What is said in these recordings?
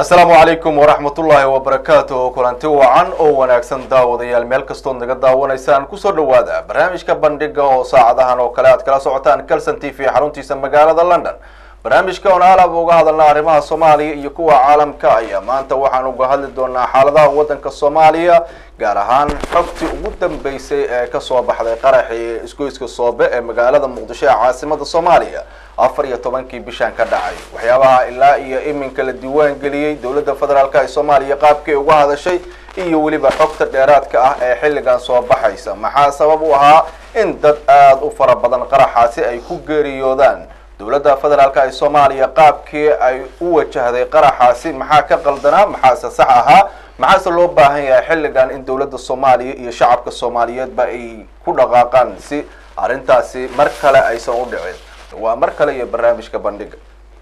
asalaamu calaykum waraxmatullaahi wabarakaatuh kulanti wacan oo wanaagsan daawadayaal meel kastood naga daawanaysaan kusoo dhawaada barnaamijka bandhiga oo saacadahan oo kale aad kala socotaan calson t v xaruntiisa magaalada london barnaamijka oon alab uga hadalna arrimaha soomaaliya iyo kuwa caalamka ayaa maanta waxaan uga hadli doonaa xaaladaha waddanka soomaaliya gaar ahaan xogtii ugu dambeysay ee kasoo baxday qaraxii isgoyska soobe ee magaalada muqdisho ee caasimada soomaaliya afar iyo tobankii bishan ka dhacay waxyaabaha ilaa iyo iminka la diiwaan geliyey dowladda federaalk ee soomaaliya qaabkii uga hadashay iyo weliba xogta dheeraadka ah ee xilligan soo baxaysa maxaa sabab u ahaa in dad aada u fara badan qaraxaasi ay ku geeriyoodaan dowladda federaalk ee soomaaliya qaabkii ay u wajahday qaraxaasi maxaa ka qaldanaa maxaase sax ahaa maxaase loo baahan yahay xilligan in dowladda soomaaliya iyo shacabka soomaaliyeedba ay ku dhaqaaqaan si arrintaasi mar kale aysan u dhicin waa mar kale iyo barnaamijka bandhiga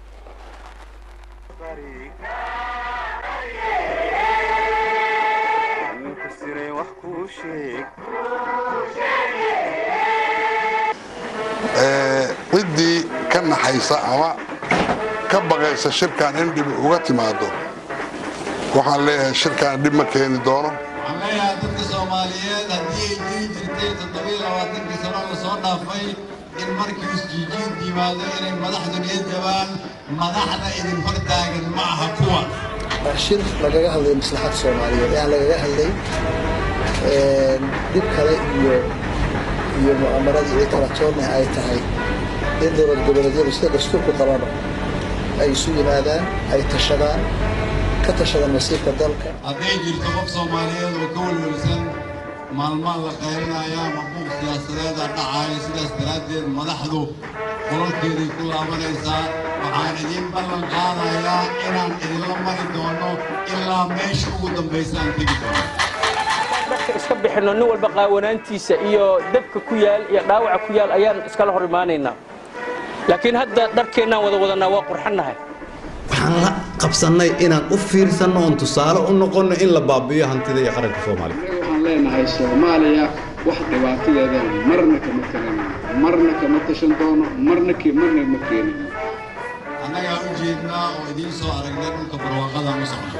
ciddii ka naxaysa ama ka baqaysa shirkan in dhib uga timaado waxaan leeyahay shirkaan dhib ma keeni doono waxaan leeyahay dadka soomaaliyeed haddii ay jiri jirtay toddobiyo labaatankii sano la soo dhaafay in markii isjiijiid yimaado inay madaxdu niyad jabaan madaxda idin hor taagan ma aha kuwa shir lagaga hadlay maslaxadda soomaaliyeed aan lagaga hadlay dhib kale iyo iyo mu'amaradii iyo talatoonna ay tahay in dowlad goboleedyadu sida dastuurku qabano ay isu yimaadaan ay tashadaan ka tashadaan masiirka dalka hadday jirto qof soomaaliyeed oo ka welwelsan maalmaan la qaylinaya mabuuq siyaasadeeda dhacaya sidaas daraaddeed madaxdu qolalkeeday ku laabanaysaa waxaan idiin ballan qaadayaa inaan idinla mari doono ilaa meesha ugu dambaysaan tegi doono dharka iska bixinno nin walba qaawanaantiisa iyo dabka ku yaal iyo dhaawaca ku yaal ayaan iskala hor imaanaynaa laakiin hadda dharkeennaan wada wadanaa waa qurxannahay waxaan la qabsannay inaan u fiirsanno oon tusaale u noqonno in la baabi'iyo hantida iyo qaranka soomaaliya waxaan leenahay soomaaliya wax dhibaatadeeda marna kama taganayno marna kama tashan doono marna marna ma keenayo annagaa u jeednaa oo idiin soo aragnay dhulka barwaaqada u socda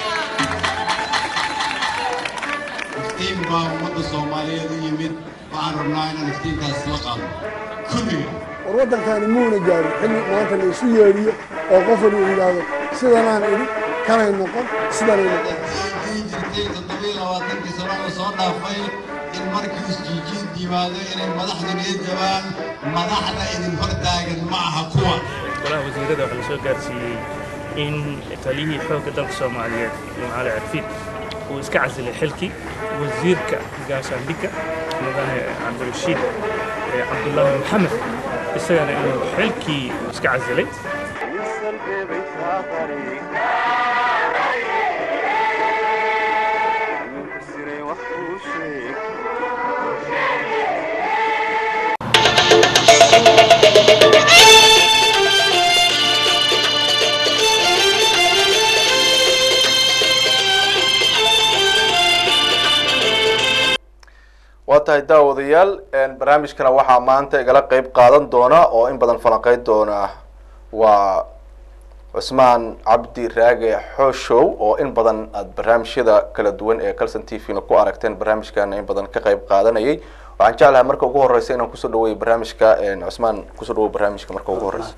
iftiin baa ummadda soomaaliyeed u yimid waxaan rabnaa inaan iftiinkaas la qaadno kulliga war waddankaani muuna gaarin xilli maanta la isu yeedhiyo oo qof wali uu yidhaahdo sidanaan idhi kanay noqon sidanay noqon haddii jirtay toddobiyo labaatankii sano la soo dhaafay in markii isjiijiid yimaado inay madaxdu niyad jabaan madaxda idin hor taagan ma aha kuwa golaha wasiirada waxaa la soo gaarsiiyey in taliyihii xoogga dalka soomaaliyeed jimcaale carfiid uu iska casilay xilkii wasiirka gaashaandhigga mudane cabdirashiid cabdullaahi maxamed isagana inuu xilkii iska casilay waa tahay daawadayaal barnaamijkana waxaa maanta igala qeyb qaadan doona oo in badan falanqeyn doona waa cusmaan cabdi raage xooshow oo in badan aada barnaamijyada kala duwan ee calson t v na ku aragteen barnaamijkana in badan ka qeyb qaadanayay waxaan jeclahay marka ugu horeysa inaan kusoo dhaweeyo barnaamijka cusmaan kusoo dhawoy barnaamijka marka ugu horeysa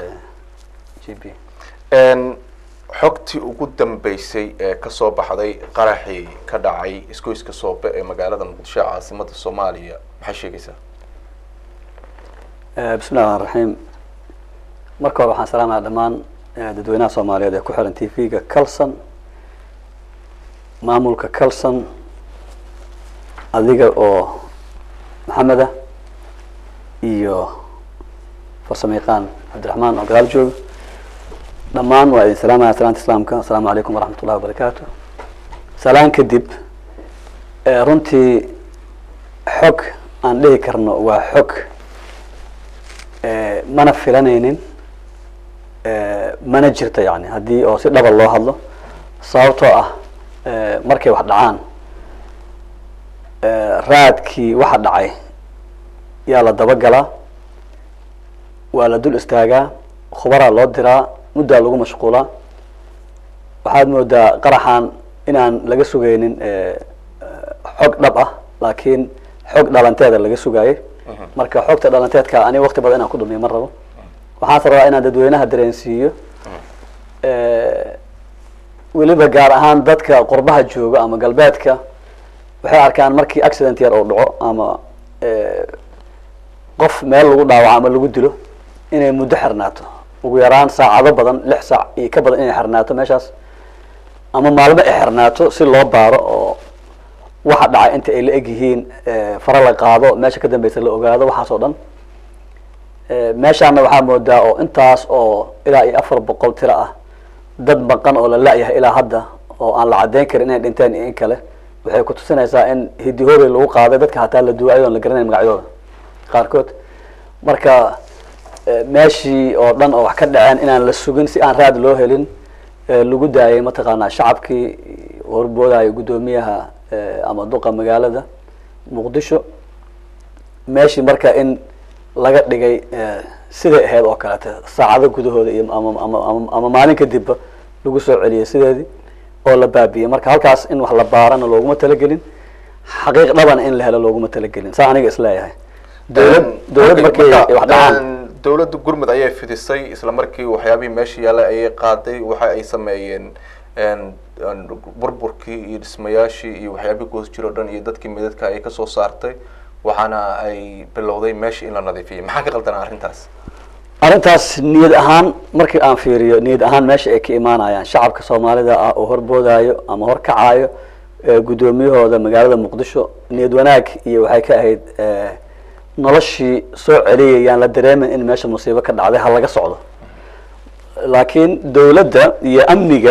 xogtii ugu dambeysay ee kasoo baxday qaraxii ka dhacay isgoyska soobe ee magaalada muqdisho caasimada soomaaliya maxay sheegaysaa bismi llahi raxmaan raxiim marka hore waxaan salaamaya dhammaan dadweynaha soomaaliyeed ee ku xiran t v-ga calson maamulka calson adiga oo maxameda iyo farsamo yaqaan cabdiraxmaan oo gadaal jooga dhammaan waa idin salaamaya salaanta islaamka asalaamu calaykum waraxmat ullahi wabarakaatu salaan kadib runtii xog aan dhihi karno waa xog mana filanaynin mana jirto yani haddii oo si dhaba loo hadlo sababtoo ah markay wax dhacaan raadkii waxa dhacay yaa la dabagalaa waa la dul istaagaa khubaraa loo diraa muddaa lagu mashquulaa waxaad moodaa qaraxan inaan laga sugaynin eh, xog dhab ah laakiin xog dhalanteeda laga sugayay marka xogta dhalanteedka aniga waqti badan inaan ku dhumiyo ma rabo waxaanse rabaa inaan dadweynaha dareensiiyo Eh, weliba gaar ahaan dadka qurbaha jooga ama galbeedka waxay arkaan markii accident yar oo dhaco ama eh, qof meel lagu dhaawaco ama lagu dilo inay muddo xirnaato ugu yaraan saacado badan lix saac iyo ka badan inay xirnaato meeshaas ama maalmo ay xirnaato si loo baaro oo waxa dhacay inta ay la eg yihiin eh, fara la qaado meesha ka dambeysa la ogaado waxaas oo dhan Eh, meeshaana waxaa moodaa oo intaas oo ilaa iyo afar boqol tiro ah dad maqan oo la la-yahay ilaa hadda oo aan la cadeyn karin inay dhinteen iyo in kale waxay ku tusinaysaa in hidihoobey lagu qaaday dadka hataa la duwaayo oon la garanayn magacyadooda qaarkood marka eh, meeshii oo dhan oo wax ka dhaceen inaan la sugin si aan raad loo helin eh, lagu daayay mataqaanaa shacabkii horboodayo guddoomiyaha eh, ama duqa magaalada muqdisho meeshii marka in laga dhigay eh, siday ahayd oo kalete saacado gudahooda iyo ama ama ama- ama maalin kadibba lagu soo celiyay sideedii oo la baabiyey marka halkaas in wax la baarana looguma talagelin xaqiiq dhabana in la helo looguma talagelin saa aniga isleeyahay dowlad dowlad markay Marka, wax dhacaan een, dowladda gurmud ayay fidisay isla markii waxyaabihii meesha yaallay ayay qaaday waxa ay sameeyeen een, een, burburkii iyo dhismayaashii iyo waxyaabihii goos jiro dhan iyo dadkii midadka ayay kasoo saartay waxaana ay bilowday meesha in la nadiifiyay maxaa ka qaldanaa arrintaas arrintaas niyad ahaan markii aan fiiriyo niyad ahaan meesha ay ka imaanayaan shacabka soomaalida ah oo horboodayo ama horkacayo eh, guddoomiyahooda magaalada muqdisho niyad wanaag iyo waxay ka ahayd eh, noloshii soo celiyayaan la dareemin in meesha musiibo ka dhacday ha laga socdo laakiin dowladda iyo amniga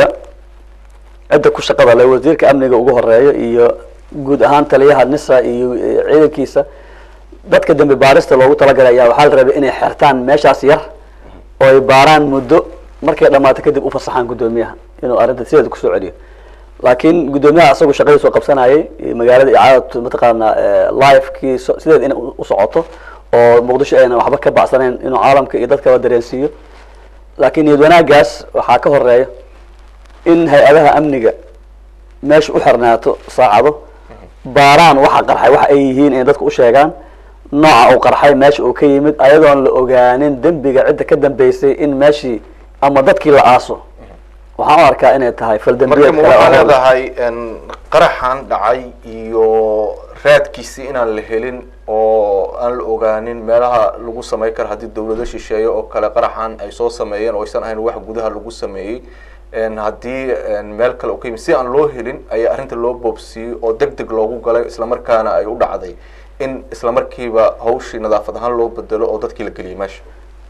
cidda ku shaqada leh wasiirka amniga ugu horeeyo iyo guud ahaan taliyaha nisa iyo eh, ciidankiisa dadka dambi baarista loogu talagalay ayaa waxaa la rabay inay xirtaan meeshaas yar oo ay baaraan muddo markay dhammaato kadib u fasaxaan guddoomiyaha inuu arrinta sideeda kusoo celiyo laakiin guddoomiyaha asagu shaqadiisu qabsanayay iyo magaalada icaadatu mataqaanaa eh, live-kii so- sideeda inay u u socoto oo muqdisho ayna waxba ka bacsanayn inuu caalamka iyo dadkaba dareensiiyo laakiin niyad wanaagaas waxaa ka horeeya in hay-adaha amniga meesha u xirnaato saacado baaraan waxa qarxay waxa ay yihiin inay dadku u sheegaan nooca uu qarxay meesha uu ka yimid ayadoon la ogaanin dembiga cidda ka dambeysay in meeshii ama dadkii la aaso waxaan u arkaa inay tahay marka faldambiyeed ma kale oo waxaa hor leh. leedahay een, qaraxan dhacay iyo raadkiisii inaan la helin oo aan la ogaanin meelaha lagu samayn karo haddii dowlado shisheeye oo kale qaraxan ay soo sameeyeen oo aysan ahayn wax gudaha lagu sameeyey een, haddii een, meel kale uu ka yimid si aan loo helin ayaa arrinta loo boobsiiyey oo deg deg loogu galay islamarkaana ay u dhacday in islamarkiiba hawshii nadaafad ahaan loo bedelo oo dadkii la geliyay meesha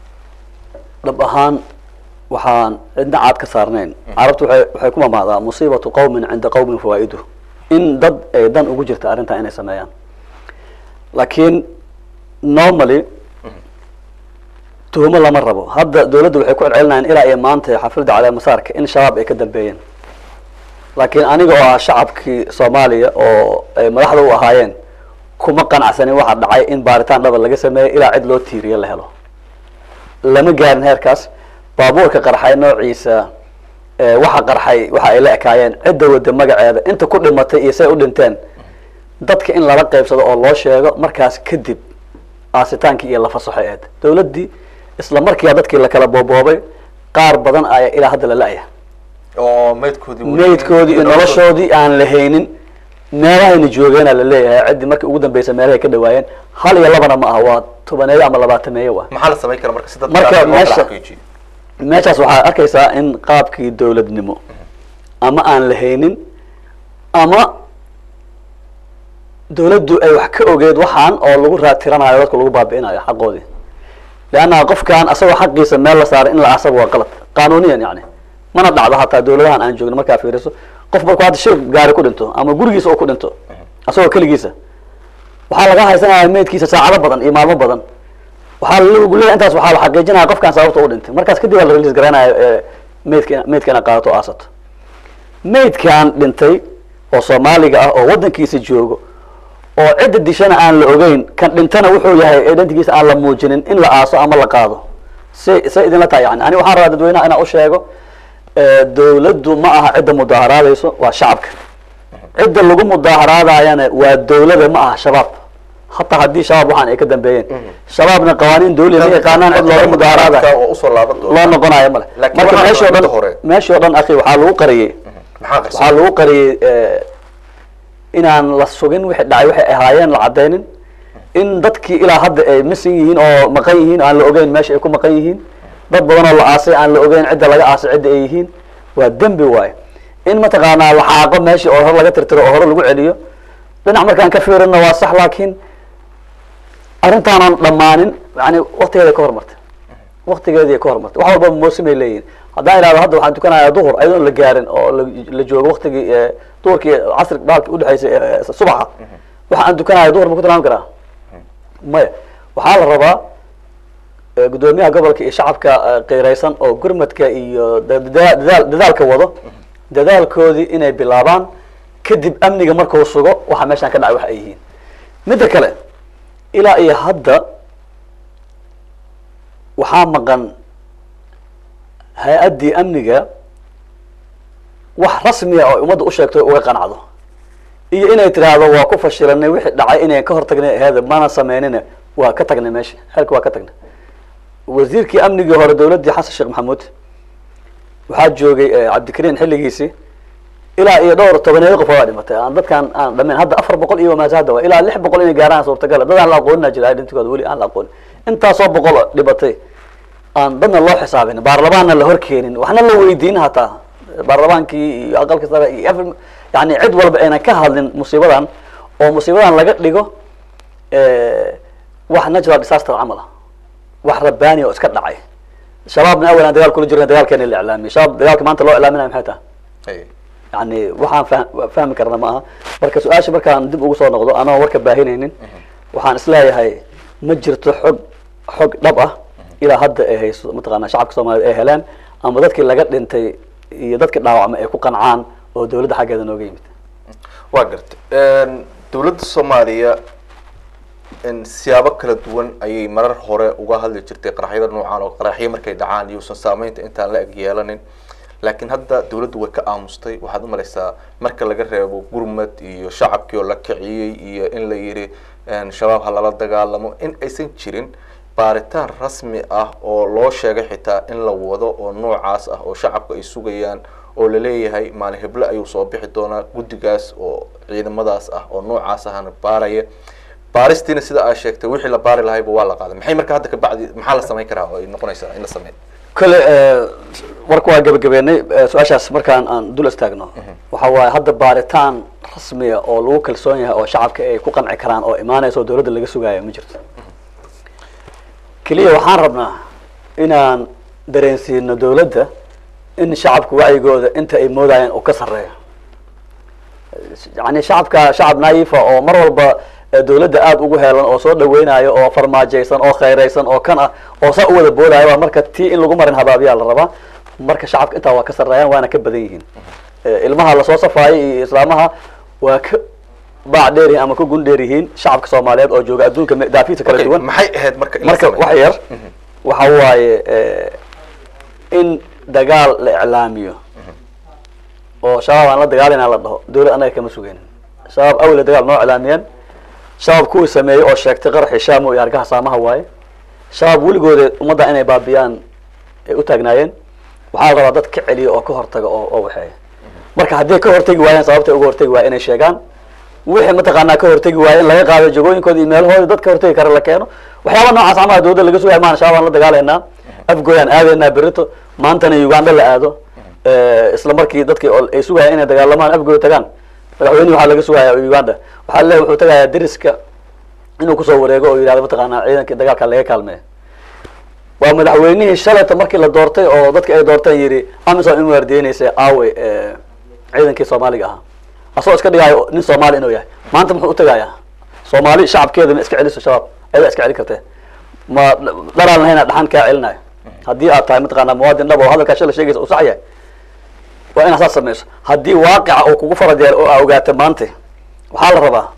dhab ahaan waxaan cidna caad ka saarnayn carabtu waxay waxay ku mamaadaa musiibatu qowmin cinda qowmin fawaa'idu in dad ay dan ugu jirta arrintan inay sameeyaan laakiin normally tuhumo lama rabo hadda dowladda waxay ku celcelinayaan ilaa iyo maanta xafladda caleemasaarka in shabaab ay ka dambeeyeen laakiin aniga oo ah shacabkii soomaaliya oo ay madaxda u ahaayeen kuma qanacsanin waxa dhacay in baaritaan dhaba laga sameeyo ilaa cid loo tiiriyo la helo lama gaarin heerkaas baabuurka qarxay noociisa eh, waxa qarxay waxa ay la ekaayeen cidda wada magaceeda inta ku dhimatay iyo say u dhinteen dadka in lala qaybsado oo loo sheego markaas kadib aasitaankii iyo la fasaxo eed dowladdii isla markiiba dadkii la kala booboobay qaar badan ayaa ilaa hadda la la-ya oo meydkoodii weli- meydkoodii iyo noloshoodii aan la haynin meelahayna joogeena la leeyahay ciddii markii ugu dambeysa meelahay ka dhawaayeen hal iyo labana ma aha waa tobaneeyo ama labaatameeyo waa maxaa la samayn kara marka si dadka Marka loo kala meesha- xaqiijiyo meeshaas waxaad arkaysaa in qaabkii dowladnimo ama aan la haynin ama dowladdu ay wax ka ogeed waxaan oo lagu raadtiranayo dadku lagu baabi'inayo xaqoodii leanna qofkan asagoo xaqiisa meel la saaray in la asaga waa qalad qanuuniyan yani mana dhacdo hataa dowladahan aan joogno markaa fiiriso qof markuu hadda shil gaari ku dhinto ama gurigiisa oo ku dhinto asagoo keligiisa waxaa laga haysanaya meydkiisa saacado badan iyo maalmo badan waxaa lagu leeyahay intaas waxaa la xaqiijinaya qofkan sababta u dhintay markaas kadib waa la release garanaya ee, meydka meydka inaad qaadato o aasato meydkan dhintay oo soomaaliga ah oo waddankiisa joogo oo cidda dishana aan la ogeyn kan dhintana wuxuu yahay ee dhantigiisa aan la muujinin in la aaso ama la qaado say say idinla tahay yani ani waxaan rabaa dadweynaha inaan u sheego eh, dowladdu ma aha cidda mudaaharaadayso waa shacabka cidda lagu mudaaharaadayana waa dowlada ma aha shabaab hataa haddii shabaab waxaan ay ka dambeeyeen shabaabna qawaaniin dowliya ma yaqaanaan cid looga mudaaharaadayo waa usoo laaban loo doona noqonayo male Laakiin marka waxaa meeshii o inta dhan hore. meeshii o dhan akhi waxaa lagu qariyey maxaa waxaa qarsan lagu qariyey eh, inaan la sugin wixii dhacay waxay ahaayeen la cadaynin in dadkii ilaa hadda ay misan yihiin oo maqan yihiin aan la ogeyn meesha ay ku maqan yihiin dad badan oo la aasay aan la ogeyn cidda laga aasay cidda ay yihiin waa dembi waaye in mataqaanaa la xaaqo meeshii oo hore laga tirtiro oo hore lagu celiyo dhinac markaan ka fiirina waa sax laakiin arrintaanan dhammaanin yani waktigeeda ka hormartay waktigeedii ka hormartay wax walba moosimay leeyihin haddaan idhahdo hadda waxaan tukanayaa duhur ayadoon la gaarin oo la- la joogo waktigii eh, duhurkii casri baalki udhexaysay eh, subaxa waxa aan tukanaya duhur ma ku tilmaami karaa maya waxaa la rabaa eh, guddoomiyaha gobolka iyo shacabka eh, qiiraysan oo gurmadka iyo da- da- dadaal dadaalka wado dadaalkoodii inay bilaabaan kadib amniga markuu sugo waxa meeshaan ka dhacay wax ay yihiin midda kale ilaa iyo hadda waxaa maqan hay-addii amniga wax rasmiya oo ummadda u sheegto uga qanacdo iyo inay tiraahdo waa ku fashilanay wixii dhacay inayn ka hortagnay aheeda mana sameynina waa ka tagnay meesha xelka waa ka tagnay wasiirkii amnigii hore dowladdii xasan sheekh maxamuud waxaa joogay eh, cabdikariin xilligiisii ilaa iyo dhowr tobaneeyo qof waa dhimatay aan dadkaan aan dhameyn hadda afar boqol iyo maase hadda waa ilaa lix boqol inay gaaraan suurtagal dad aan la aqoonina jira dhintigooda weli aan la aqoonin intaasoo boqol oo dhibatay aan dadna loo xisaabin baarlamaanna la horkeenin waxna la weydiin hataa baarlamaankii iyo aqalka sare iyo every- yani cid walba aynan ka hadlin musiibadan oo musiibadan laga dhigo eh, wax natural disaster camal ah wax rabbaani oo iska dhacay shabaabna awalan dagaal kula jirna dagaalkeena la iclaamiyay shabaab dagaalka maanta loo iclaaminaya maxay tahay Hey. yani waxaan fah- fahmi karna ma aha marka su-aasha markaan dib ugu soo noqdo anoo warka baahinaynin waxaan isleeyahay ma jirto xog xog dhab ah ilaa hadda ay hayso mataqaana shacabka soomaaliyeed ay heleen ama dadkii laga dhintay iyo dadkii dhaawacmay ay ku qancaan oo dowladda xaggeeda nooga yimid waa garta dowladda soomaaliya in siyaabo kala duwan ayay marar hore uga hadli jirtay qaraxyada noocan oo qaraxyo markay dhacaan iyuusan saameynta intaan la eg yeelanin laakiin hadda dowladdu way ka aamustay waxaad u malaysaa marka laga reebo gurmad iyo shacabkii oo la kiciyey iyo in la yidhi shabaab ha lala dagaalamo in aysan jirin baaritaan rasmi ah oo loo sheegay xitaa in la wado oo noocaas ah oo shacabku ay sugayaan oo laleeyahay maalin heble ayuu soo bixi doonaa guddigaas oo ciidamadaas ah oo noocaas ahana baaraya baaristiina sida aa sheegtay wixii la baari lahayba waa la qaaday maxay marka hadda kabacdi maxaa la samayn karaa oo ay noqonaysaa in la sameeyo kale warka waa gabagabeynay su-aashaas markaan aan dul istaagno waxa waaye hadda baaritaan rasmiya oo lagu kalsoon yahay oo shacabka ay ku qanci karaan oo imaanaysa oo dowladda laga sugaayo ma jirto keliya waxaan rabnaa inaan dareensiino dowladda in shacabka wacyigooda inta ay moodayeen uu ka sarreeyo yani shacabka shacab naifa oo mar walba dowladda aada ugu heelan oo soo dhaweynayo oo farmaajaysan oo khayraysan oo kan ah oo saa u wada boodaya waa marka tii in lagu marin habaabiyaa la rabaa marka shacabka intaa waa ka sarreeyaan waana ka badan yihiin ilmaha lasoo safaayay iyo islaamaha waa ka baac dheer yihiin ama ka gun dheer yihiin shacabka soomaaliyeed oo jooga adduunka daafiisa kala duwan maxay ahayd marka in la marka sameeyo? wax yar waxa waaye in dagaal la iclaamiyo oo shabaab aan la dagaalina la dhaho dowlad anaga kama sugaynin shabaab awle dagaal noo iclaamiyeen shabaab kuwii sameeyey oo sheegtay qaraxi shaamo iyo argaha saamaha waaye shabaab weligooda ummadda inay baabiyaan ay u taagnaayeen waxaa la rabaa dad ka celiya oo ka hortaga oo oo waxeeya marka hadday ka hortegi waayeen sababtay uga hortegi waaya inay sheegaan wixii mataqaanaa ka hortegi waaya in laga qaado jagooyinkooda iyo meelahooda dad ka hortegi kara la keeno waxyaaba noocaas camaha dowladda laga sugaya maan shabaab aan la dagaalaynaa afgooyaan aadaynaa berito maantana uganda la aado isla markii dadkii oo ay sugayaan inay dagaalamaan afgooy tagaan madaxweynihi waxaa laga sugaya uganda waxaa le wuxuu tagayaa deriska inuu kusoo wareego oo yidhahdo mataqaanaa ciidankii dagaalka laga kaalmeeya waa madaxweynihii shalayta markii la doortay oo dadki ay doorteen yidhi amisom in waardiyeynaysa aawe ciidankii soomaaliga ahaa asagoo iska dhigaayo nin soomaali inuu yahay maanta muxuu utagayaa soomaali shacabkeeda ma iska celiso shabaab ayadaa iska celi kartee ma dharaan lahayna dhaxan kaa celinayo haddii aad tahay mataqaanaa muwaadin dhab oo hadalkaa shala sheegaysa uu sax yahay waa inaad saas samayso haddii waaqica uu kugu farad yeelo oo aa ogaata maanta waxaa la rabaa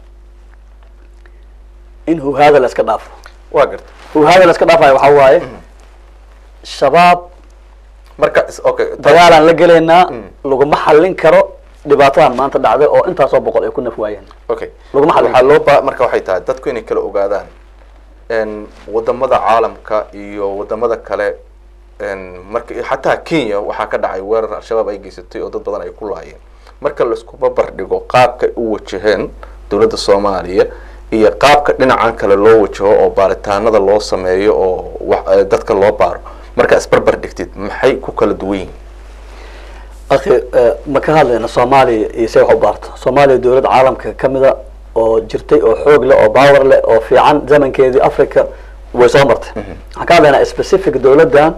in huhaada la iska dhaafo waa garta huhaada la iska dhaafayo waxaa waaye shabaab marka is- okay dagaalaan la gelaynaa laguma xallin karo dhibaatadan maanta dhacday oo intaasoo boqol ay ku naf waayeen okay laguma xallin waxaa loo ba marka waxay tahay dadku inay kala ogaadaan n wadamada caalamka iyo wadamada kale n marka xataa kenya waxaa ka dhacay weerar al-shabaab ay geysatay oo dad badan ay ku laayeen marka laiskuba bardhigo qaabka ay u wajaheen dowladda soomaaliya iyo qaabka dhinacan kale loo wajaho oo baaritaanada loo sameeyo oo wax eh, dadka loo baaro marka isbarbar dhigtid maxay ku kala duwan yihiin akhi eh, ma ka hadlayna soomaaliya iyo se wax u baarto soomaaliya dowlad caalamka kamida oo jirtay oo xoog leh oo power leh oo fiican zamankeedii africa way soo martay waxaan ka hadlaynaa specific dowladdan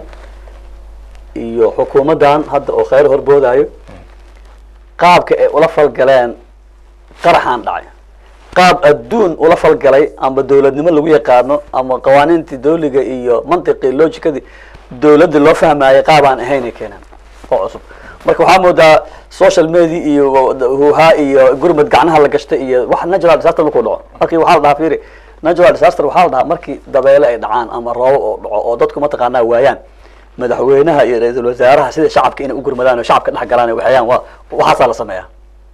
iyo xukuumaddan hadda oo kheyr horboodayo qaabka ay ula falgaleen qaraxaan dhacay qaab adduun ula falgalay ama dowladnimo lagu yaqaano ama qawaaniintii dawliga iyo mantiqii logicadii dowladda loo fahmaayay qaabaan ahayn ay keeneen oo cusub marka waxaa moodaa social media iyo huhaa iyo gurmad gacnaha la gashtay iyo wax natural disaster markuu dhaco markii waxaa la dhahaa fiiri natural disaster waxaa la dhahaa markii dabeele ay dhacaan ama roobo oo dhaco oo dadku mataqaanaa waayaan madaxweynaha iyo ra-iisul wasaaraha sida shacabka inay u gurmadaan oo shacabka dhex galaan ay waxayaan waa waxaasaa la sameeyaa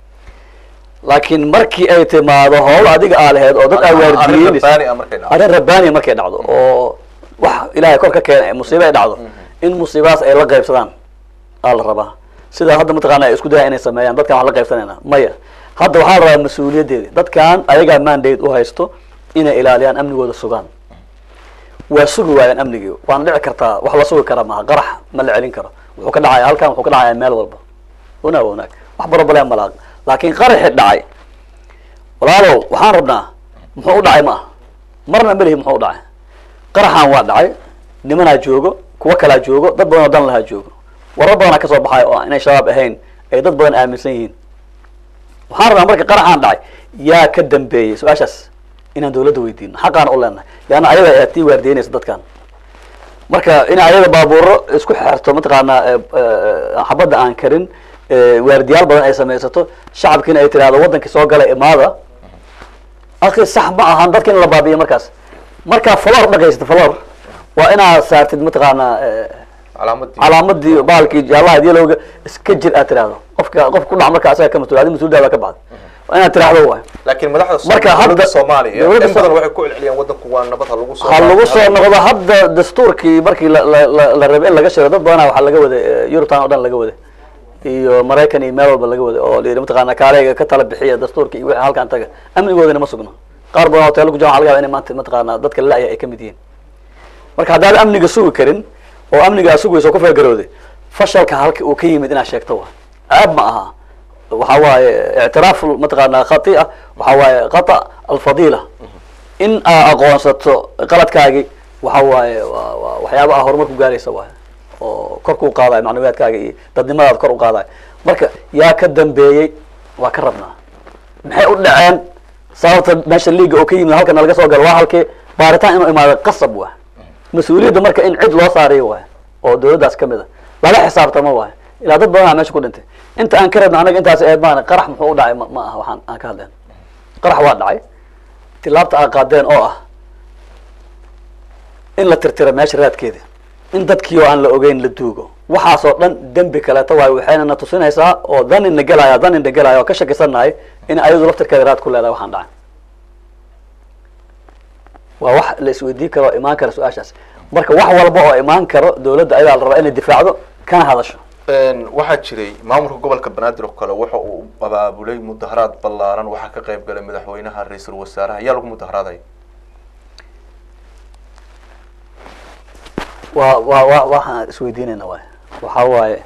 laakiin markii ay timaado howl adiga aa laheyd oo dad aa arrin waardiyeynaysa rabbaani ah markay dhacdo arrin rabbaaniya markay dhacdo oo wax ilaahay kor ka keena musiibo ay dhacdo in musiibadaas ay la qaybsadaan aa la rabaa sida hadda mataqaana ay isku dayaan inay sameeyaan dadkan wax la qaybsanayna maya hadda waxaa la rabaa mas-uuliyaddeedi dadkan ayagaa mandate u haysto inay ilaaliyaan amnigooda sugaan waa sugi waayaan amnigii waana dhici kartaa wax la sugi kara maaha qarax ma la celin karo wuxuu ka dhacaya halkan wuxuu ka dhacaya meel walba wanaag wanaag wax barobaleen malaaq laakiin qaraxi dhacay walaalow waxaan rabnaa muxuu u dhacay ma aha marna melihi muxuu u dhacay qaraxan waa dhacay nimanaa joogo kuwo kalaa joogo dad badan oo dan lahaa joogo warar badanaa kasoo baxay oo inay shabaab ahayn ay dad badan aaminsan yihiin waxaan rabnaa marka qaraxaan dhacay yaa ka dambeeyey su-aashaas inaan dawladda weydiino xaqaana u leenahay leanna ayaga ayaa tii waardiyeynaysa dadkan marka in ayada baabuuro isku xerto mataqaanaa eh, eh, xabadda aan karin eh, waardiyaal badan ay samaysato shacabkiina ay tiraahdo wadankii soo galay imaada akhi sax ma ahan dadka in la baabiyo markaas markaa falor dhaqaysata falor waa inaad saartid mataqaanaa eh, calaamadii calaamadii baalkii jaalaha yalowga iska jir aad tiraahdo qofka qof ku dhac marka asaga ka mas-uul adi mas-uuldaada ka baxda waa inaad tiraahdo waay laakiin madaxda Marka Soom- hadda- dowladda soomaaliya dowladda in badan Soom- waxay ku celceliyaan wadanku waa nabad ha lagu soo ha lagu soo laabto. noqdo hadda dastuurkii markii la la la- la rabay in laga shiro dad badanaa waxaa laga waday eh, European oo dhan laga waday iyo Maraykan iyo meel walba laga waday oo la yidhi mataqaanaa kaaleyga ka tala bixiya dastuurka iyo wixii halkan taga amnigoodana ma sugno qaar badan oo hoteelo ku jiraan waxaa laga yaabaa inay maanta mataqaanaa dadka la ay ka mid yihiin marka haddaad amniga sugi karin oo amniga aad sugayso ku feegarooday fashalka halka uu ka yimid inaad sheegto waa aab ma aha waxa waaye ictiraaf mataqaanaa khatia waxa waaye khata alfadila in aa aqoonsato qaladkaagi waxa waaye waa waa waxyaaba ah horumar ku gaaraysa waay oo kor kuu qaadayo macnawiyaadkaaga iyo dadnimadaada kor u qaadayo marka yaa ka dambeeyey waa ka rabnaa maxay u dhaceen sababta meesha liiga oo ka yimid halkana laga soo galo waa halkee baaritaan inuu imaado qasab waa mas-uuliyadda marka in cid loo saariyo waay oo dawladdaas ka mid a lala xisaabtamo waay ilaa dad badanaa meesha ku dhintay inta aan ka rabna anaga intaas eed maana qarax muxuu u dhacay ma ma aha waxaan aan ka hadleen qarax waa dhacay tilaabta aa qaadeen oo ah in la tirtira meesha raadkeeda in dadkii oo aan la ogeyn la duugo waxaasoo dhan dembi kaleeto waayo waxayna na tusinaysaa oo danina gelaya danina gelaya oo ka shakisanahay in ayadu laftirkeeda raad ku leedahay waxaan dhacay waa wax la isweydiin karo oo imaan kara su-aashaas marka wax walba oo imaan karo dawladda ayadaa la rabaa inay difaacdo kana hadasho Een, waxaa jiray maamulka gobolka banaadir oo kale waxa uu abaabulay mudaharaad ballaaran waxaa ka qayb galay madaxweynaha ra-iisul wasaaraha ayaa lagu mudaharaaday waa waa wa waxaan isweydiinayna waay waxaa waaye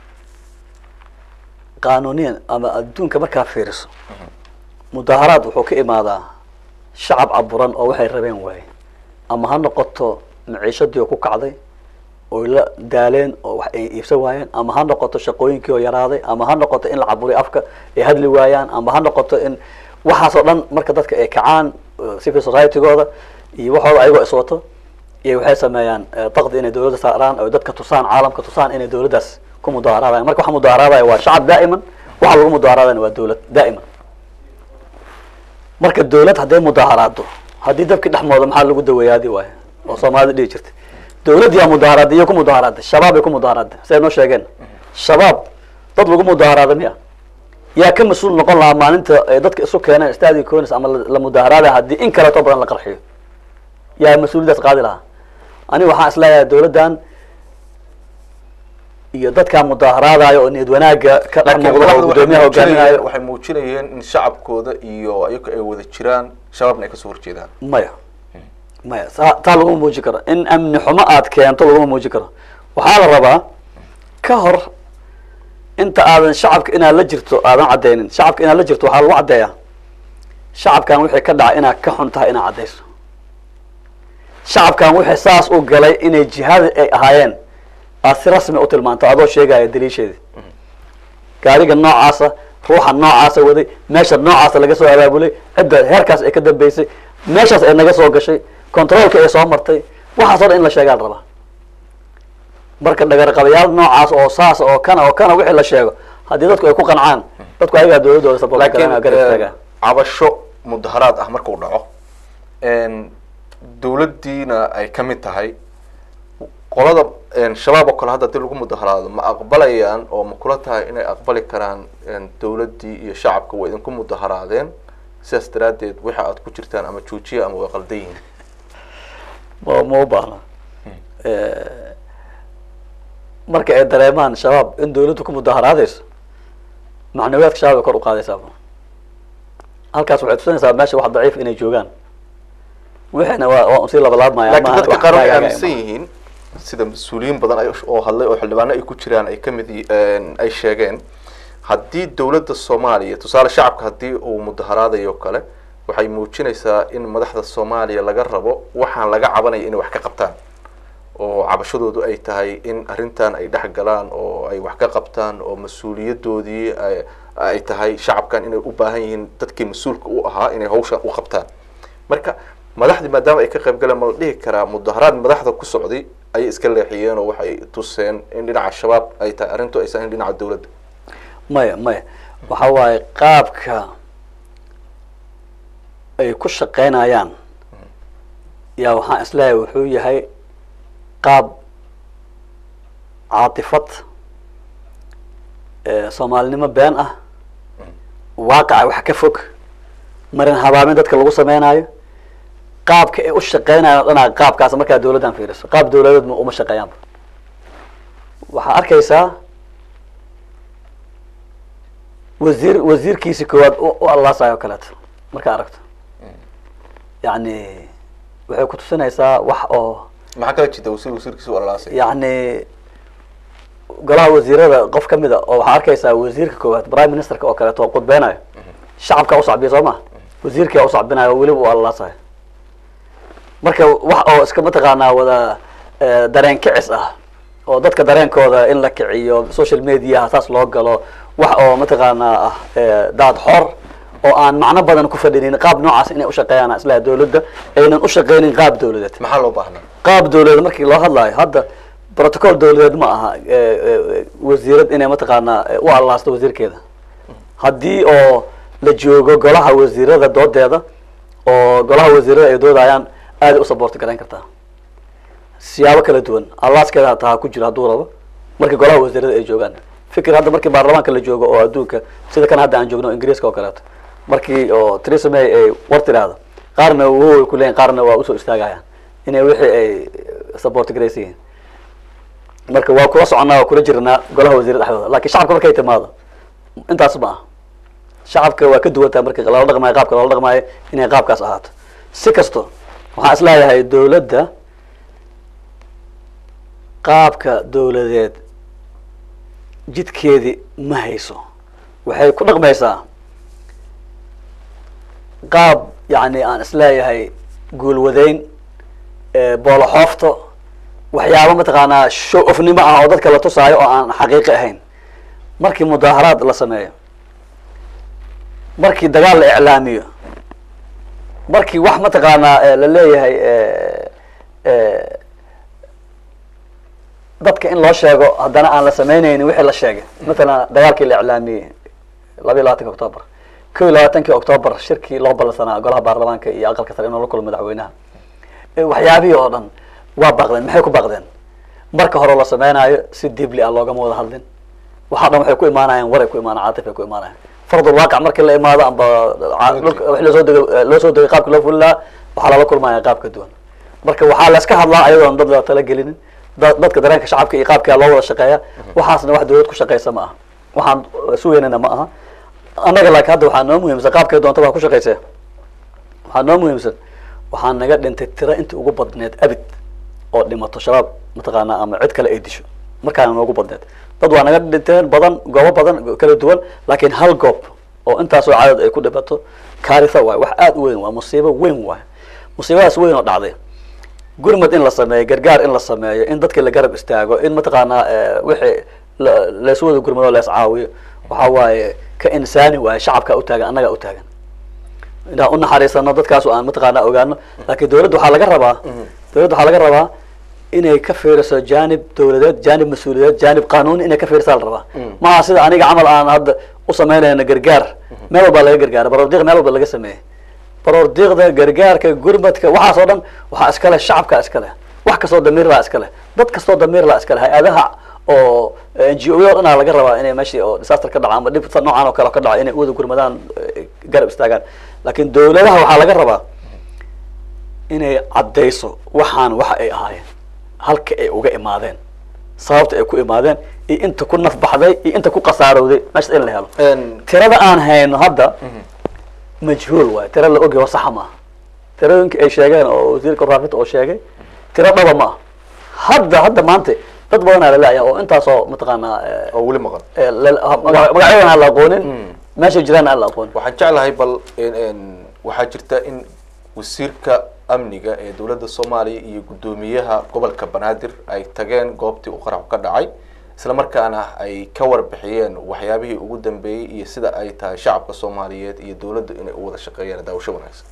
qaanuniyan ama adduunka markaa fiiriso mudaharaad wuxuu ka imaadaa shacab caburan oo waxay rabeen waaye ama ha noqoto maciishadii oo ku kacday oy la daaleen oo wax ay iibsan waayeen ama ha noqoto shaqooyinkii oo yaraaday ama ha noqoto in la caburiyo afka ay hadli waayaan ama ha noqoto in waxaasoo dhan marka dadka ay kacaan eh, civil society-gooda iyo waxooda ayagoo iswato iyo waxay sameeyaan eh, daqdi inay dawladda saaraan oo dadka tusaan caalamka tusaan inay dawladdaas ku mudaharadayan marka waxa mudaharadaya waa shacab daa'iman waxa lagu mudaharadayana waa dawlad daa'iman marka dawlad hadday mudaharaado haddii dabkii dhexmooda maxaa lagu daweeyaadi waayo oo soomaalida dhihi jirtay dawladdiyaa mudaharaaday iyo ku mudaharaaday shabaab ay ku mudaharaaday siday noo sheegeen shabaab dad lagu mudaharaaday miya yaa ka mas-uul noqon lahaa maalinta ay dadka isu keeneen stadi conis ama la- la mudaharaaday haddii in kaleeto badan la qarxiyo yaa mas-uuliyadaas qaadi lahaa aniga waxaan isleeyahay dawladdan iyo dadkaa mudaharaadayo oo niyad wanaagga ka dhex laakiin muuqda oo madaxdu waxay gudoomiyaha hoggaaminayo muujinayeen- waxay muujinayeen in shacabkooda iyo ayaga ay wada jiraan shabaabna ay kasoo horjeedaan maya maya taa taa laguma muujin karo in amni xumo aad keento laguma muujin karo waxaa la rabaa ka hor inta aadan shacabka inaad la jirto aadan caddaynin shacabka inaad la jirto waxaa lagu caddeeyaa shacabkan wixii ka dhacay inaad ka xun tahay inaad caddayso shacabkan wixii saas u galay inay jihada ay ahaayeen aad si rasmi u tilmaanto adoo sheegaya daliisheedii gaariga noocaasa ruuxa noocaasa waday meesha noocaasa laga soo abaabulay cidda heerkaas ay ka dambeysay meeshaas ay naga soo gashay controolka ay soo martay waxaas oo dhan in la sheegaa la rabaa marka dhagarqabayaal noocaas oo saas oo kana oo kana wixii la sheego haddii dadku ay ku qancaan dadku ayagaa dawladooda support laakiin garanaya garab istaagaa eh, cabasho mudaharaad ah markuu dhaco en, dawladdiina ay ka mid tahay qolada en, shabaab oo kale hadda hadii lagu mudaharaado ma aqbalayaan oo ma kula tahay inay aqbali karaan en, dawladdii iyo shacabka way idinku mudaharaadeen sidaas daraaddeed waxa aad ku jirtaan ama joojiya ama way qaldan yihiin ma ma u baahna marka ay dareemaan shabaab in dawladdu ku mudaharaadayso macnawiyaadka shabaab ay kor u qaadaysaaba halkaas waxay tusinaysaa meesha wax daciif inay joogaan wixiina waa waa unsii labalaabmaya laakiin maaha dadka wax qaar waxay hagaagaya aaminsan yihiin sida mas-uuliyiin badan ay oo hadlay oo xildhibaano ay ku jiraan ay kamid yi- en, ay sheegeen haddii dawladda soomaaliya tusaale shacabka haddii uu mudaharaadayo kale waxay muujinaysaa in madaxda soomaaliya laga rabo waxaan laga cabanaya inay wax ka qabtaan oo cabashadoodu ay tahay in arrintan ay dhex galaan oo ay wax ka qabtaan oo mas-uuliyadoodii ay- ay tahay shacabkan inay u baahan yihiin dadkii mas-uulka u ahaa inay hawshan u qabtaan marka madaxdii maadaama ay ka qayb galeen ma la dhihi karaa mudaharaad madaxda ku socday ayay iska leexiyeen oo waxay tuseen in dhinaca shabaab ay tahay arrintu aysan ahayn dhinaca dawladda maya maya waxa waaye qaabka ay ku shaqaynayaan yaa waxaan isleeyahay wuxuu yahay qaab caatifad eh, soomaalinimo been ah waaqaca wax ka fog marin habaamin dadka lagu sameynayo qaabka ay u shaqeynayaan o dhanaa qaabkaas markaa dawladdan fiiriso qaab dawladeed ma uma shaqeeyaanba waxaa arkaysaa wasiir wasiirkiisi koowaad u u allaasayo o kaleeto markaa aragto yacni waxay ku tusinaysaa wax oo maxaa kala jirta wasiir wasiirkiisa u alalaasay yacni golaha wasiirada qof ka mid a oo waxaa arkaysaa wasiirka koowaad prime ministerka oo kaleeto oo khudbeynayo shacabkaa usacbiya soo ma wasiirkaa usacbinayo oo weliba u allalaasayo marka wax oo iska mataqaanaa wada eh, dareen kicis ah oo dadka dareenkooda in la kiciyo social mediaha saas loo galo wax oo mataqaanaa ah eh, daad xor oo aan macno badan ku fadhinin qaab noocaas inay ushaqeeyaan islaha dawladda aynan ushaqeynin qaab dawladeed maxaa loo baahnaa qaab dawladeed markii loo hadlaayo hadda protocol dawladeed ma aha eh, eh, wasiirad inay mataqaanaa eh, u allaasto wasiirkeeda haddii oo la joogo golaha wasiirada doodeeda oo golaha wasiirada ay doodayaan aad u saboorti garayn kartaa siyaabo kala duwan allaaskeeda hataa ha ku jiro hadduu rabo markii golaha wasiirada ay joogaan fikir hadda markii baarlamaanka la joogo oo adduunka sida kan hadda aan joogno o ingiriiska oo kaleeto markii oo Theresa May ay war tiraahdo qaarna way ku leeyihin qaarna waa usoo istaagayaan inay wixii ay support garaysa yihiin marka waa kula soconaa waa kula jirnaa golaha wasiirada dhexdooda laakiin shacabka markay timaado intaas ma aha shacabka waa ka duwan tahay marka lala dhaqmayo qaabka lala dhaqmayo inay qaabkaas ahaato si kasto waxaan isleeyahay dawladda qaabka dawladeed jidkeedii ma hayso waxay ku dhaqmaysaa qaab yacni aan isleeyahay guulwadeyn eh, booloxoofto waxyaabo mataqaanaa show ofnimo ah oo dadka la tusaayo oo aan xaqiiqi ahayn markii mudaaharaad la sameeyo markii dagaal la iclaamiyo markii wax mataqaanaa eh, la leeyahay eh, eh, dadka in loo sheego haddana aan la samaynaynin wixii la sheegay matalan dagaalkii la iclaamiyey laba iyo labaatanki octoobar kow iyo labaatankii octoobar shirkii loo ballansanaa golaha baarlamaanka iyo aqalka sare inuu la kulmo madaxweynaha Eh, waxyaabihii oo dhan waa baaqdeen maxay ku baaqdeen marka hore la sameynaayo si dibli ah loogama wada hadlin waxaa dhan waxay ku imaanayaan waray ku imaanayaan caatif ay ku imaanayaan fardul waaqic markii la imaado amba ca- dhulka wixii loo soo degay loo soo degay qaabka loo fuli lahaa waxaa lala kulmaya qaab ka duwan marka waxaa la iska hadlaa ayadoon dad la tala gelinin da- dadka dareenka shacabka iyo qaabkaa loo wada shaqeeya waxaasna wax dawlad ku shaqeysa ma aha waxaan sugeynana ma aha annaga laakiin hadda waxaa noo muhiimsan qaabkay doonta waa ku shaqeysee waxaa noo muhiimsan waxaa naga dhintay tiro intii ugu badneed abid oo dhimato shabaab mataqaanaa ama cid kale ay disho markaana noogu badneed dad waa naga dhinteen badan goobo badan kala duwan laakiin hal goob oo intaasoo cadad ay ku dhimato kaarisa waay wax aada u weyn waa musiibo weyn waay musiibadaas weyn oo dhacday gurmad in la sameeyo gargaar in la sameeyo in dadkii la garab istaago in mataqaanaa eh, wixii la- laysu wada gurmado lees caawiyo waxa waaye ka insaani waaye shacabka u taagan annagaa u taagan inaan u naxariisano dadkaas oo aan mataqaanaa ogaano laakiin dawladda waxaa laga rabaa dawladda waxaa laga rabaa inay ka fiiriso jaanib dawladeed jaanib mas-uuliyadeed jaanib qanuuni inay ka fiirisaa la rabaa maaha sida aniga camal aan hadda u samaynayno gargaar meel walbaa laga gargaara baroordiiq meel walba laga sameeyey baroordiiqda gargaarka gurmadka waxaas oo dhan waxaa iska leh shacabka iska leh wax kastoo damiir laa iska leh dad kastoo damiir laa iska leh hay-adaha oo n g o o dhanaa laga rabaa inay meeshii oo disaster ka dhaca ama dhib noocan oo kale ka dhaco inay u wada gurmadaan eh, garab istaagaan laakiin dawladaha waxaa laga rabaa inay caddayso waxaan waxa ay ahaayeen halka ay uga imaadeen sababta ay ku imaadeen iyo inta ku nafbaxday iyo inta ku khasaarowday meeshaas in la helo tirada aan hayno hadda majhuul waay tira la ogyaho saxa maaha tirooyinka ay sheegeen oo wasiirka warfaafinta oo sheegay tiro dhaba ma aha hadda hadda maanta dad badanaa laleeyahay oo intaasoo mataqaanaa eh, oo weli maqan eh, la- ha- maga- magacyadan aan la aqoonin meeshay jiraan aan la aqoonin waxaan jeclahay bal in- in waxaa jirta in wasiirka amniga ee dowladda soomaaliya iyo guddoomiyaha gobolka banaadir ay tageen goobtii uu qaraxu ka dhacay isla markaana ay ka warbixiyeen waxyaabihii ugu dambeeyey iyo sida ay tahay shacabka soomaaliyeed iyo dowladda inay u wada shaqeeyaan daawasho wanaagsan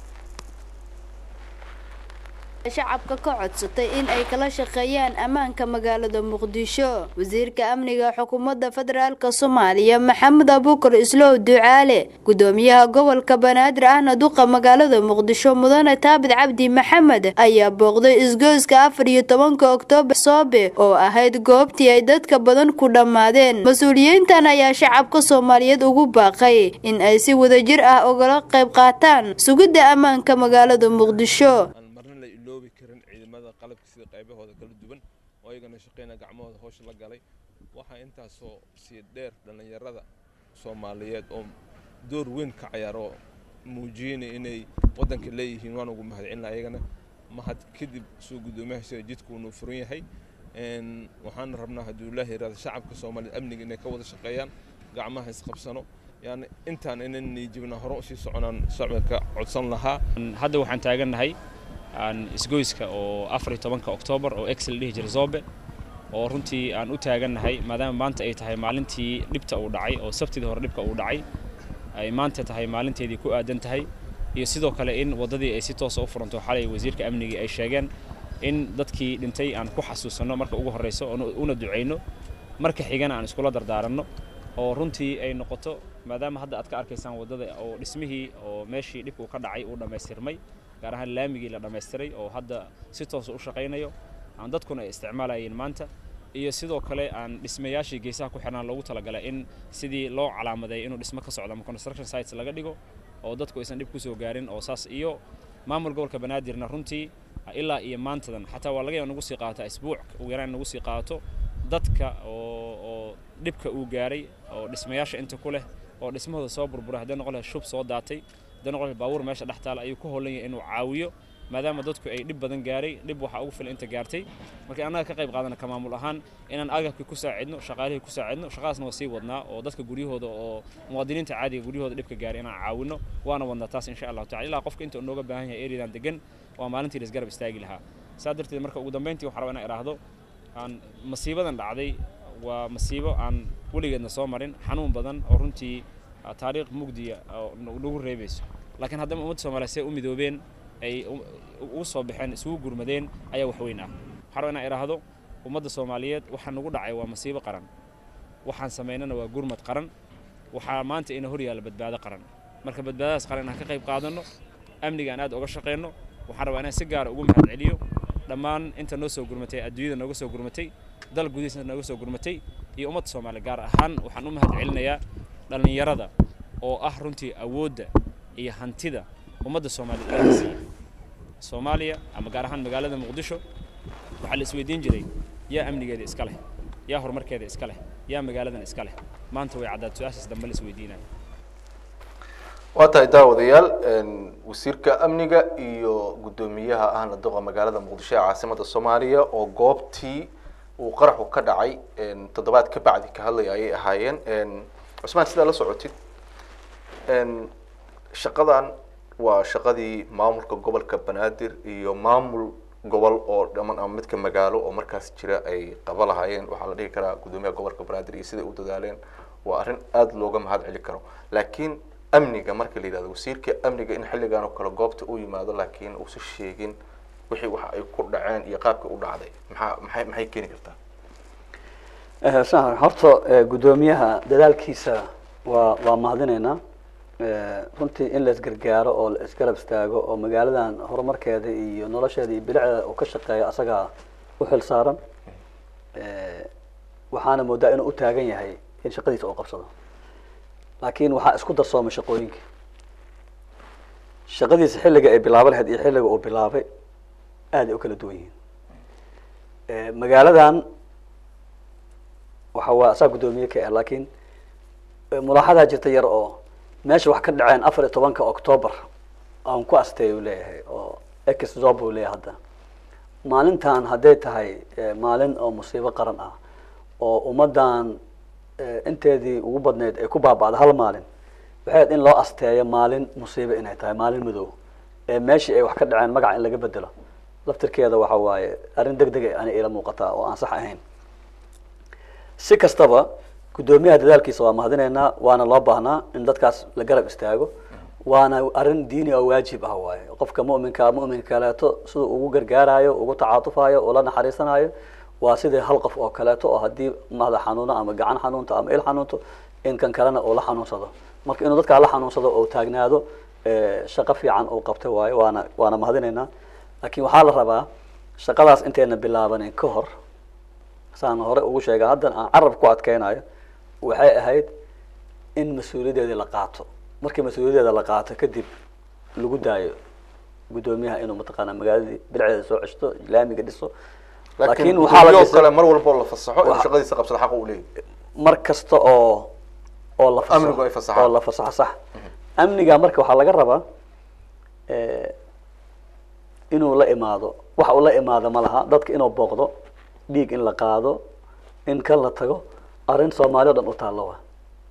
shacabka ka codsatay in ay kala shaqeeyaan ammaanka magaalada muqdisho wasiirka amniga xukuumadda federaalk soomaaliya maxamed abuukar islow ducaale gudoomiyaha gobolka banaadir ahna duqa magaalada muqdisho mudane taabid cabdi maxamed ayaa booqday isgoyska afar iyo tobanka oktoobar soobe oo ahayd goobtii ay dadka badan ku dhammaadeen mas-uuliyiintan ayaa shacabka soomaaliyeed ugu baaqay in ay si wadajir ah ugala qayb qaataan sugidda ammaanka magaalada muqdisho marna la iloobi karin ciidamada qalabka sida qaybahooda kala duwan oo ayagana shaqeyna gacmahooda howsha la galay waxaa intaasoo sii dheer dhallinyarada soomaaliyeed oo door weyn ka ciyaaro muujiyeyna inay waddanka leeyihiin waan ugu mahadcelina ayagana mahad kadib soo guddoomiyaha sida jidku inuu furan yahay Een, waxaan rabnaa hadduu ilaahi yiraahdo shacabka soomaaliyeed amniga inay ka wada shaqeeyaan gacmaha isqabsano yani intaan inan niijibna hore usii soconaan shacabka codsan lahaa hadda waxaan taagannahay aan isgoyska oo afar iyo tobanka oktoobar oo excel dhihi jira zobe oo runtii aan u taagannahay maadaama maanta ay tahay maalintii dhibta uu dhacay oo sabtidii hore dhibka uu dhacay ay maanta tahay maalinteedii ku aadan tahay iyo sidoo kale in waddadii ay si toosa u furanto xalay wasiirka amnigii ay sheegeen in dadkii dhintay aan ku xasuusanno marka ugu horreyso oona- una ducayno marka xigana aan iskula dardaaranno oo runtii ay noqoto maadaama hadda aad ka arkaysaan waddada oo dhismihii oo meeshii dhibku ka dhacay uu dhammaystirmay gaar ahaan laamigii la dhammaystiray oo hadda si toosa u shaqaynayo aan dadkuna ay isticmaalayeen maanta iyo sidoo kale aan dhismayaashii geesaha ku xirnaan loogu talagalay in sidii loo calaamadeeyo inuu dhismo ka socdo ama construction sites laga dhigo oo dadku aysan dhib kusoo gaarin oo saas iyo maamul gobolka banaadirna runtii ilaa iyo maantadan xataa waa laga yaaba nagu sii qaata isbuuc ugu yaraan nagu sii qaato dadka oo oo dhibka uu gaaray oo dhismayaasha inta ku leh oo dhismahooda soo burburay haddii noqon lahay shub soo daatay haddii noqon lahay baabuur meesha dhex taala ayuu ku howlan yahay inuu caawiyo maadaama dadku ay dhib badan gaaray dhib waxaa ugu filan inta gaartay marka annaga ka qayb qaadana ka maamul ahaan inaan agabkii ku saacidno shaqaalihii ku saacidno shaqadaasna waa sii wadnaa oo dadka guryahooda oo muwaadiniinta caadiga guryahooda dhibka gaaray inaan caawino waana wadnaa taas insha allahu tacala ilaa qofka inta uu nooga baahan yahay eriyadan degan waa maalintii la isgarab istaagi lahaa saa darteed marka ugu dambeyntii waxaan rabaa inaan idhaahdo aan masiibadan dhacday waa masiibo aan weligeedna soo marin xanuun badan oo runtii ah, taariikh mugdiya oo nagu nagu reebayso laakiin haddana ummadda soomaaliya see u midoobeen ay u- ugu soo baxeen isugu gurmadeen ayaa wax weyn ah waxaan rabaa inaan idhaahdo ummadda soomaaliyeed waxaa nagu dhacay waa masiibo qaran waxaan samaynana waa gurmad qaran waxaa maanta ina hor yaalla badbaado qaran marka badbaadadaas qaran inaan ka qayb qaadanno amniga aan aad uga shaqeyno waxaan rabaa inaan si gaara ugu mahadceliyo dhammaan inta noo soo gurmatay adduunyada nooga soo gurmatay dal gudihiisa nooga soo gurmatay iyo ummadda soomaaliya gaar ahaan waxaan u mahad celinayaa dhallinyarada oo ah runtii awoodda iyo hantida ummadda soomaaliya ilaaha siiya soomaaliya ama gaar ahaan magaalada muqdisho waxaa la isweydiin jiray yaa amnigeeda iska leh yaa horumarkeeda iska leh yaa magaaladan iska leh maanta way caddaad su-aashaas dambe la isweydiinaya waa tahay daawadayaal wasiirka amniga iyo guddoomiyaha ahna duqa magaalada muqdisho ee caasimada soomaaliya oo goobtii uu qaraxu ka dhacay toddobaad ka bacdi ka hadlaya ayay ahaayeen cusmaan sidaa la socotid shaqadan waa shaqadii maamulka gobolka banaadir iyo maamul gobol oo dhaman ama midka magaalo oo markaas jira ay qaba lahaayeen waxaa la dhihi karaa guddoomiyaha gobolka banaadir iyo siday u dadaaleen waa arrin aada looga mahad celi karo laakiin amniga marka la yidhahdo wasiirka amniga in xilligan oo kale goobta u yimaado laakiin uusan sheegin wixii waxa ay ku dhaceen iyo qaabka u dhacday maxaa maxay maxay keeni kartaa sax horta guddoomiyaha dadaalkiisa waa waa mahadinaynaa runtii in la isgargaaro oo la isgarab istaago oo magaaladan horumarkeeda iyo nolosheeda iyo bilicdeeda uu ka shaqeeyo asagaa u xil saaran waxaana moodaa inuu u taagan yahay in shaqadiisa uu qabsado laakiin waxaa isku darsoomay shaqooyinka shaqadiisa xilliga ay bilaaban lahayd iyo xilliga uu bilaabay aad ay u kala duwan yihiin magaaladan waxa waa asaa guddoomiye ka ah laakiin mulaaxadaa jirta yar oo meesha wax ka dhaceen afar iyo tobanka octoobar aan ku asteey uu leeyahay oo ex zob uu leeyahay hadda maalintan hadday tahay maalin oo musiibo qaran ah oo ummaddan inteedii ugu badneyd ay ku baaba'da hal maalin waxay ahayd in loo asteeyo maalin musiibo inay tahay maalin madow ee meeshii ay wax ka dhaceen magaca in laga bedelo laftirkeeda waxa waaye arrin deg deg ani ila muuqataa oo aan sax ahayn si kastaba guddoomiyaha dadaalkiisa waa mahadinaynaa waana loo baahnaa in dadkaas la garab istaago waana arrin diini oo waajib ah waaye qofka mu'minka mu'minka kaleeto siduu ugu gargaarayo ugu tacaatufayo ula naxariisanayo waa sidii hal qof oo kaleeto oo haddii madax xanuuno ama gacan xanuunto ama il xanuunto in kan kalena uu la xanuunsado marka inuu dadkaa la xanuunsado oo taagnaado shaqo fiican uu qabtay waayo waana waana mahadinaynaa laakiin waxaa la rabaa shaqadaas intayna bilaabanin ka hor saan hore ugu sheega haddan aan carab ku adkeynayo waxay ahayd in mas-uuliyaddeedii la qaato markii mas-uuliyaddeeda la qaato kadib lagu daayo guddoomiyaha inuu mataqaanaa magaaladii bilceeda soo ceshto laamiga dhiso laakiin waxaa la kale mar walbo la fasaxo inuu shaqadiisa qabsado xaq uu leeyahay mar kasta oo oo la amnigu ay fasaxaan oo la fasaxo sax amniga marka waxaa laga rabaa inuu la imaado waxa uu la imaado ma laha dadka inuu booqdo dhiig in la qaado in kan la tago arrin soomaali o dhan u taallo wa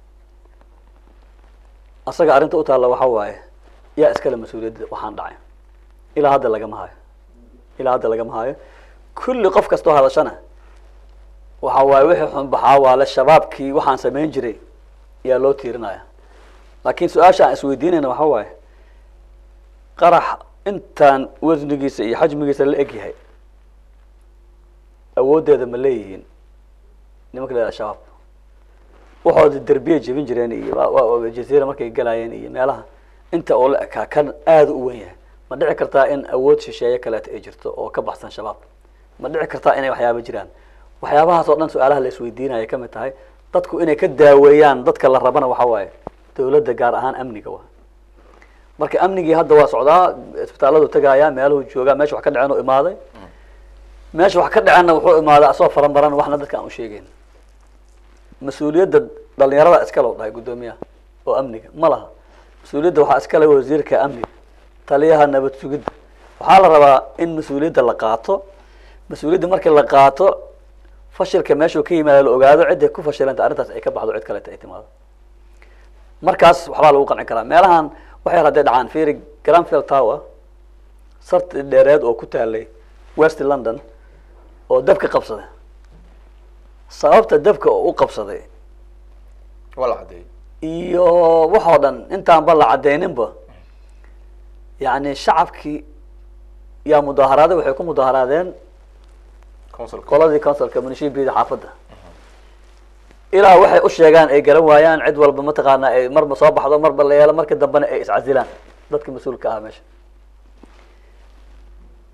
asaga arrinta u taalla waxa waaye yaa iskale mas-uuliyadda waxaan dhacay ilaa hadda lagama hayo ilaa hadda lagama hayo kulli qof kastoo hadashana waxa waaye wixii xun baxaa waale shabaabkii waxaan samayn jiray yaa loo tiirinaya laakiin su-aasha aan isweydiinayna waxa waaye qarax intaan wasnigiisa iyo xajmigiisa la eg yahay awooddeeda ma leeyihiin nimanka la shabaab waxooda derbiyay jebin jireen iyo jaziira markay galayeen iyo meelaha inta oo la ekaa kan aada u wen yahay ma dhici kartaa in awood shisheeye kaleeta ay jirto oo ka baxsan shabaab ma dhici kartaa inay waxyaaba jiraan waxyaabahaas oo dhan su-aalaha la isweydiinaya ka mid tahay dadku inay ka daaweeyaan dadka la rabana waxa waaye dawladda gaar ahaan amniga wa marka amnigii hadda waa socdaa isbitaalladu tagaaya meeluhu joogaa meesha wax ka dhaceen u imaaday meesha wax ka dhaceenna wuxuu imaaday asoo faranbaran waxna dadka aan u sheegeyn mas-uuliyadda dhalinyarada iskale u dhahay guddoomiyaha oo amniga ma laha mas-uuliyadda waxaa iskale wasiirka amniga taliyaha nabad sugidda waxaa la rabaa in mas-uuliyadda la qaato mas-uuliyadda markii la qaato fashilka meeshuu ka yimaado la ogaado cidday ku fashilanta arrintaas ay ka baxdo cid kaleta ay timaado markaas waxbaa lagu qanci karaa meelahan waxay hadday dhacaan fiiri granfield tower sarti dheereed oo ku taalay west london oo dabka qabsaday sababta dabka oo u qabsaday waa la caddeeyey iyo waxoo dhan intaanba la caddeyninba yacni shacabkii yaa mudaharaaday waxay ku mudaharaadeen qoladii councilka munishibida xaafadda ilaa waxay u sheegaan ay garan waayaan cid walba mataqaana ay marba soo baxdo marba la yeelo marka dambena ay iscasilaan dadka mas-uulka ah meesha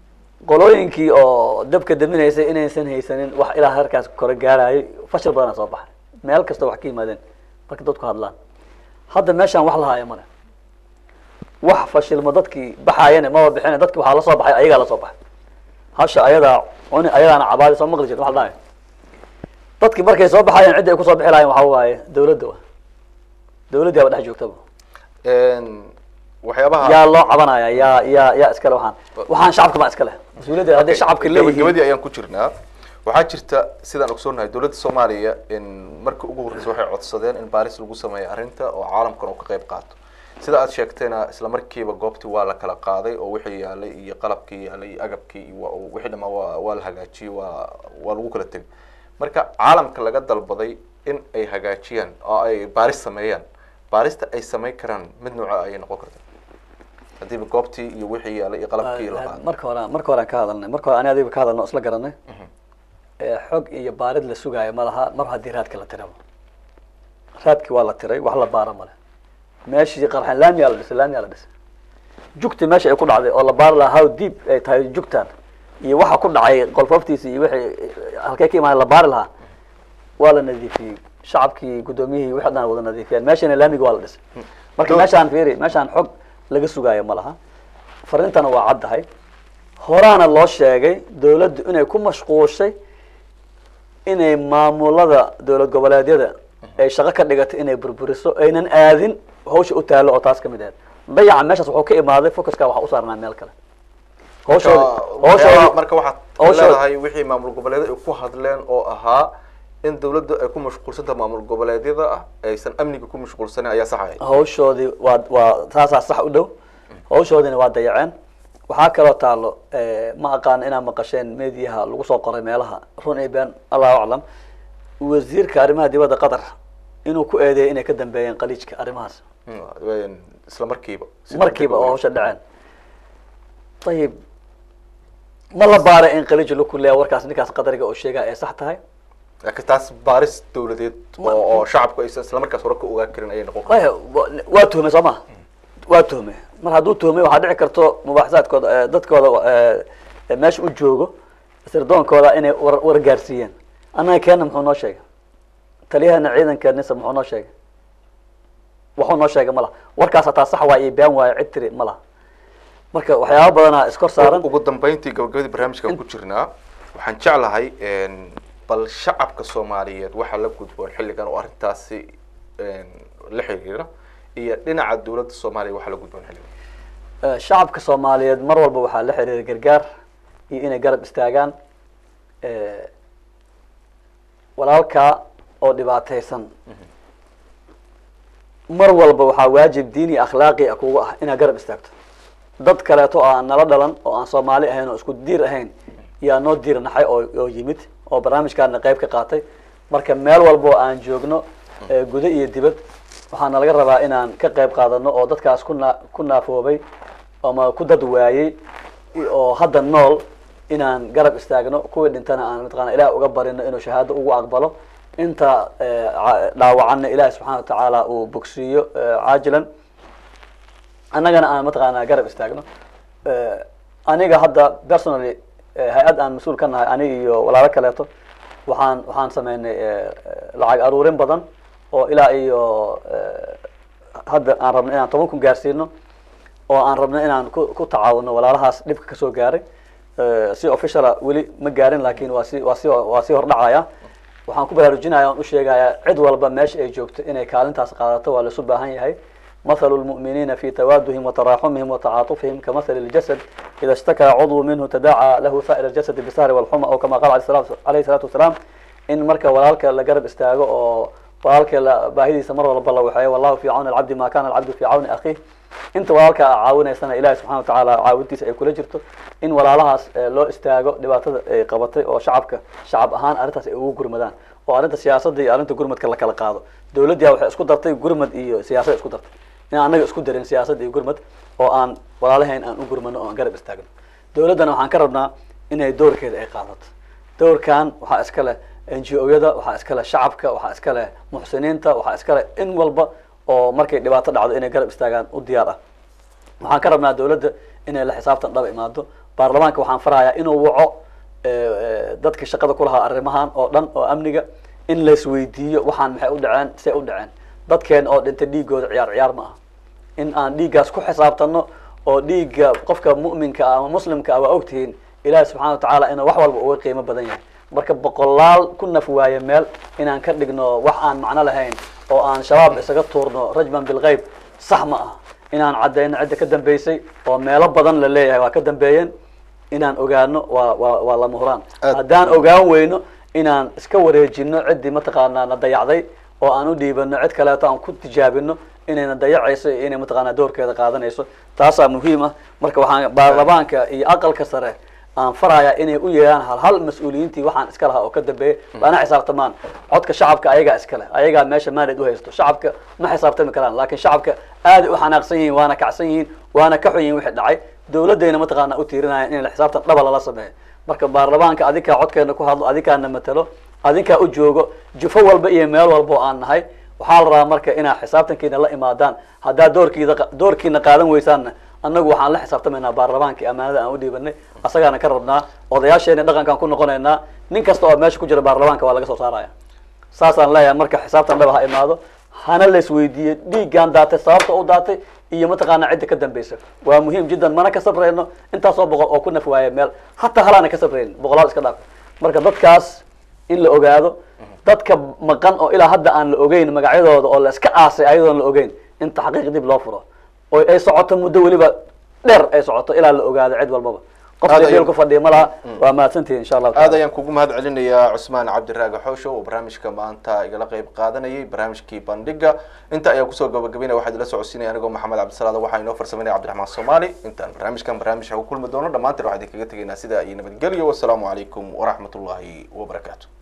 qolooyinkii oo dabka daminaysay inaysan haysanin wax ilaa heerkaas kore gaarayay fashil badana soo baxay meel kasta wax ka yimaadeen marka dadku hadlaan hadda meeshaan wax lahaayo male wax fashilmo dadkii baxaayana maba bixin dadki waxaa lasoo baxay ayagaa lasoo baxay hasha ayadaa cuni ayadaana cabaadi soo maqli jirta wax la dhahayo dadki markay soo baxaayeen cidda ay kusoo bixi lahayen waxa waaye dawladda wa dawladdii aba dhex joogtaba waxyaabaha yaa loo cabanaya yaa yaa yaa iskale waxaan waxaan shacabka baa iskale mas-uuliyadda hadday shacabka leeyihiin gabagabadii ayaan ku jirnaa waxaa jirta sidaan ogsoonahay dowladda soomaaliya in markii ugu horreysay waxay codsadeen in baaris lagu sameeyo arrinta oo caalamkan uu ka qayb qaato sida aad sheegtayna isla markiiba goobtii waa la kala qaaday oo wixii yaalay iyo qalabkii yaalay iyo agabkii iyo wa- wixii dhamaa waa waa la hagaajiyey waa waa lagu kala tegay marka caalamka laga dalbaday in ay hagaajiyaan oo ay baaris sameeyaan baarista ay sameyn karaan mid nooca ayay noqon karta haddiiba goobtii iyo wixii yaalay iyo qalabkii la qaaday marka hore marka hore aan ka hadalnay marka hore ani adiga ka hadalno isla garanay ee xog iyo baarid la sugaayo ma laha mar haddii raadka la tiraba raadki waa la tiray wax la baara male meeshii qarxan laamiyaa la dhisay laamiyaa la dhisay jugti meesha ay ku dhacday oo la baari lahaa how deep ay tahay jugtan iyo waxa ku dhacay qolfoftiisa iyo wixii halkee ka imaanay la baari lahaa waa la nadiifiyey shacabkii guddoomiyihii wixii dhan wada nadiifiyeen meeshana laamiga waa la dhisay marka meeshaan fiiri meeshaan xog laga sugaayo ma laha farintana waa caddahay horaana loo sheegay dawladdu inay ku mashquushay inay maamulada dowlad goboleedyada ay shaqo ka dhigatay inay burburiso aynan aadin hawsha u taalo oo taas kamid ahayd dayaca meeshaas wuxuu ka imaaday focuska waxa u saarnaa meel kale hawshoodi waxyaabaha marka waxaad hawshoodi- leedahay wixii maamul goboleedyada ay ku hadleen oo ahaa in dawladdu ay ku mashquulsantaha maamul goboleedyada ah aysan amniga ku mashquulsanin ayaa sax ahayd hawshoodii waa waa taasaa sax u dhow hawshoodina waa dayaceen waxaa kaloo taalo ma aqaan inaad maqasheen mediaha lagu soo qoray meelaha run iyo been allahu aclam wasiirka arrimaha dibadda qatar inuu ku eedeeyay inay ka dambeeyeen qaliijka arrimahaas Mm, isla markiiba Si markiiba oo degdeg hawsha dhaceen ayib ma la baaray in qaliij laku leeya warkaas ninkaas qadariga oo sheegaya ay sax tahay laakiin taas baaris dawladeed oo oo shacabku aysan isla markaas hore ka ogaan karin ayay noqon kartaa waya wa- waa tuhmay soo ma waa tuhmay mar hadduu tuhmay waxaa dhici karto mubaaxasaadkooda eh, dadkooda eh, eh, meesha u joogo sirdoonkooda inay war war gaarsiiyeen annaga keena muxuu noo sheegay taliyahana ciidanka nisa muxuu noo sheegay waxuu noo sheegay ma laha warkaas hataa sax waa iyo been waayo cid tiri ma laha marka waxyaaba badanaa iskor saaran ugu dambeyntii gabagabadii barnaamijkan ku jirnaa waxaan jeclahay n bal shacabka soomaaliyeed waxaa la gudboon xilligan oo arrintaasi n la xiriira iyo dhinaca dawladda soomaaliya waxaa la gudboon xilligan Eh, shacabka soomaaliyeed mar walba waxaa la xiriira gargaar iyo inay garab istaagaan Eh, walaalkaa oo dhibaataysan mar walba waxaa waajib diini akhlaaqi ah kugu ah inaad garab istaagto dad kaleeto oo aan nala dhalan oo aan soomaali ahayn oo isku diir ahayn yaa noo diir naxay oo oo yimid oo barnaamijkaana qayb ka qaatay marka meel walba oo aan joogno eh, gudo iyo dibad waxaana laga rabaa inaan ka qayb qaadano oo dadkaas ku naa ku naafoobay ama ku dad waayey i- oo hadda nool inaan garab istaagno kuwii dhintana aan mataqaana ilaah uga barino inuu shahaado ugu aqbalo inta eh, ca- dhaawacanna ilaahi subxaana watacaala uu bogsiiyo eh, caajilan annagana aan mataqaanaa garab istaagno Eh, aniga hadda personally eh, hay-ad aan mas-uul ka nahay aniga iyo walaalo kaleeto waxaan waxaan sameynay eh, eh, lacag aruurin badan oo ilaa iyo eh, hadda aan rabno inaan toban kun gaarsiino oo aan rabno inaan ku ku tacaawuno walaalahaas dhibka kasoo gaaray Eh, si officiala weli ma gaarin laakiin waa si waa si waa sii hordhacaya waxaan ku baraarujinaya on u sheegaya cid walba meesha ay joogto inay kaalintaas qaadato waa laisu baahan yahay مثل المؤمنين في توادهم وتراحمهم وتعاطفهم كمثل الجسد إذا اشتكى عضو منه تداعى له سائر الجسد بالسهر والحمى أو كما قال عليه الصلاة عليه الصلاة والسلام إن مركا ولالك لقرب استاغو أو ولالك باهدي سمر ولا بالله وحياه والله في عون العبد ما كان العبد في عون أخيه inta walaalka caawinaysana ilaahi subxana watacaala caawintiisa ay kula jirto in walaalahaas eh, loo istaago dhibaatada ay qabatay oo shacabka shacab ahaan arrintaas ay ugu gurmadaan oo arrinta siyaasadda iyo arrinta gurmadka la kala qaado dawladdiya waxay isku dartay gurmad iyo siyaasad isku dartay in annaga isku darin siyaasad iyo gurmad oo aan walaalahayn aan u gurmano oo aan garab istaagno dawladdana waxaan ka rabnaa inay doorkeeda ay qaadato doorkan waxaa iska leh n g o-yada waxaa iska leh shacabka waxaa iska leh muxsiniinta waxaa iska leh in walba oo markay dhibaato dhacdo inay garab istaagaan u diyaar ah waxaan ka rabnaa dawladda inay la xisaabtan dhaba imaado baarlamaanka waxaan farahayaa inuu waco dadka shaqada ku lahaa arrimahan oo dhan oo amniga in laisweydiiyo waxaan maxay u dhaceen say u dhaceen dadkeena oo dhintay dhiigooda ciyaar ciyaar ma aha in aan dhiiggaas ku xisaabtano oo dhiigga qofka mu'minka ah ama muslimka ah waa ogtihiin ilaahi subxana wa tacaala inuu wax walba uga qiimo badan yahay marka boqolaal ku naf waaye meel inaan ka dhigno wax aan macno lahayn oo aan shabaab isaga tuurno rajman bilgeyb sax ma aha inaan caddayno cidda ka dambeysay oo meelo badan la leeyahay waa ka dambeeyeen inaan ogaano waa waa waa lama huraan haddaan ogaan weyno inaan iska wareejino ciddii mataqaanaa na dayacday oo aan u dhiibano cid kaleeto aan ku tijaabino inayna dayacayso iyo inay mataqaanaa doorkeeda qaadanayso taasaa muhiim ah marka waxaan baarlamaanka iyo aqalka sare aan farayaa inay u yeelaan hal hal mas-uuliyiintii waxaan iska lahaa oo ka dambeeyay waana xisaabtamaan codka shacabka ayagaa iskale ayagaa meesha mandate uhaysto shacabka ma xisaabtami karaan laakiin shacabka aaday u xanaaqsan yihiin waana kacsan yihiin waana ka xun yihin wixii dhacay dawladayna mataqaana u tiirinayaan in xisaabtan dhaba lala sameeyo marka baarlamaanka adinkaa codkeena ku hadlo adinkaana matalo adinkaa u joogo jufo walba iyo meel walba oo aan nahay waxaa la rabaa marka inaa xisaabtankiina la imaadaan haddaa doorkiida doorkiina qaadan weysaanna annagu waxaan la xisaabtamaynaa baarlamaankii amaanada aan u dhiibanay asagaana ka rabnaa odayaasheena dhaqankaan ku noqonaynaa nin kasta oo meesha ku jira baarlamaanka waa laga soo saaraya saasaan leeyahay marka xisaabtan dhaba ha imaado hana la isweydiiyey dhiiggaan daatay sababta u daatay iyo mataqaanaa cidda ka dambeysa waa muhiim jiddan mana ka sabrayno intaasoo boqol oo ku naf waaya meel hataa halaana ka sabraynin boqolaal iska dhaaf marka dadkaas in la ogaado dadka maqan oo ilaa hadda aan la ogeyn magacyadooda oo la iska aasay ayadoon la ogeyn in taxqiiq dib loo furo oo ay socoto muddo weliba dheer ay socoto ilaa la ogaado cid walbaba qofka jeel ku fadhiya ma laha waa mahadsantihin insha allahu aad ayaan kugu mahad celinayaa cusmaan cabdiraaga xoosho oo barnaamijka maanta igala qeyb qaadanayay barnaamijkii bandhiga inta ayaa kusoo gabagabeynaya waxaa idila socodsiinaya anigoo maxamed cabdisalaad waxaa inoo farsameynaya cabdiraxmaan soomaali intaan barnaamijkan barnaamij ku kulmi doono dhammaantiin waxaa idinkaga tegaynaa sidaa iyo nabadgelyo wasalaamu calaykum waraxmat ullaahi wabarakaatu